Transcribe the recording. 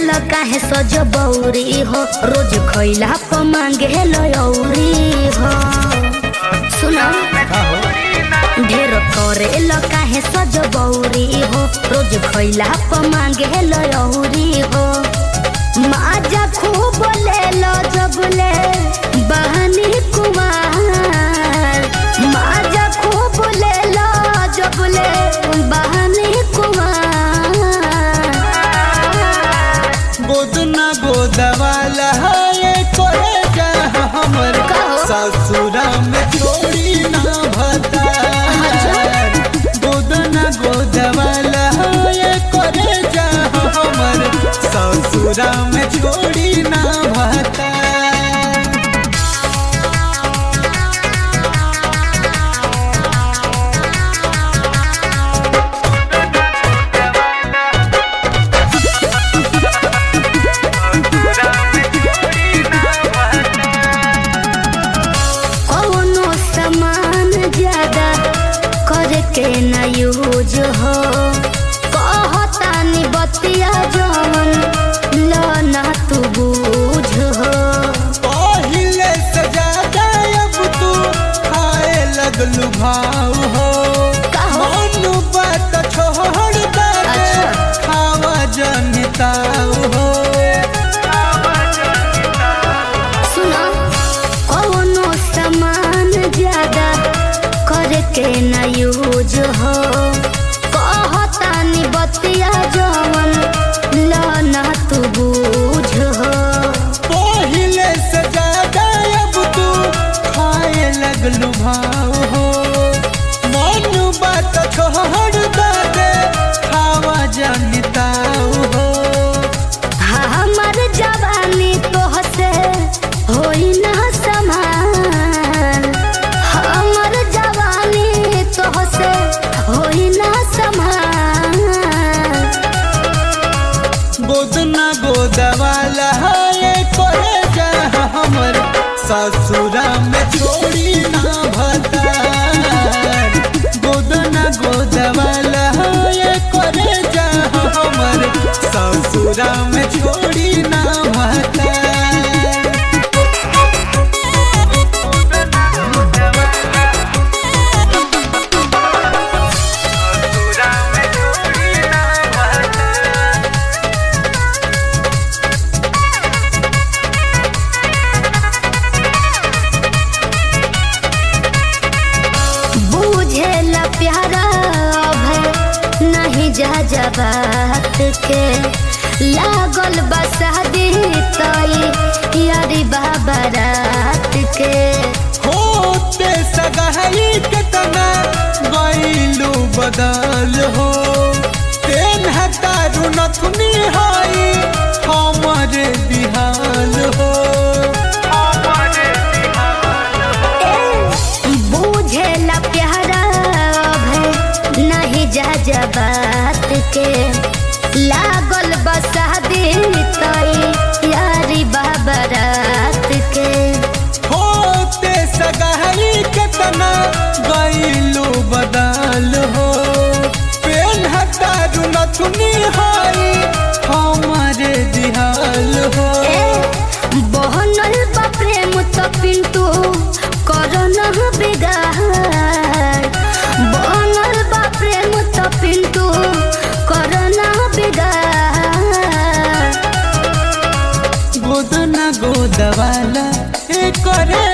ल काहे सज बौरी हो रोज खैला प मांगे लौरी हो सुनो का हो ढेर करे ल काहे सज बौरी हो रोज खैला प मांगे लौरी हो माजा खूब ले लो जबले बहनी कुमार माजा खूब ले लो जबले बहनी कुमार गोदना गोदवाला ये करे जा हमर कहो। ससुरा में छोड़ी ना भता गोदना गोदवाला ये करे जा हमर ससुरा में छोड़ी ना भता कौनो सामान ज्यादा करके न यूज हो कहतानी बतिया जवन ल ना तू बूझ हो पहिले से ज्यादा अब तू खाए लगलू भाव हो कहो। मनु बात छोड़ दे अच्छा। खावा जनिताव हो सुनो कौनो सामान ज्यादा करके न यूज हो कहतानी बतिया जवन ल ना तू बूझ हो पहिले से ज्यादा अब तू खाए लगलू भाव हो मनु बात छोड़ दे खावा जनिताव हो हमर जवानी तोहसे होई ना समान हमर जवानी तोहसे होई ना समान गोदना गोदवाला ये करे जा हमर ससुरा में छोड़ी ना भता गोदना गोदवाला ये करे जा हमर ससुरा में छोड़ी ना भता बूझे ला प्यारा भय नहीं जा जा बात के लागल बसादी तई यारी बाबा रात के होते सगाई कितना गईलू बदल हो तेन हतारू नथुनी हाई हमारे बिहाल हो बूझे ला प्यारा भय नहीं जा जा बात के लागल बसादी तई यारी बाबा रात के होते सगाई कितना गईलू बदल हो पेन हतारू नथुनी हाई हमारे बिहाल हो बहनल बा प्रेम तो पिंटू करन बिगाड़ बहनल बा प्रेम तो पिंटू करन बिगाड़ गोदना गोदवाला ए करे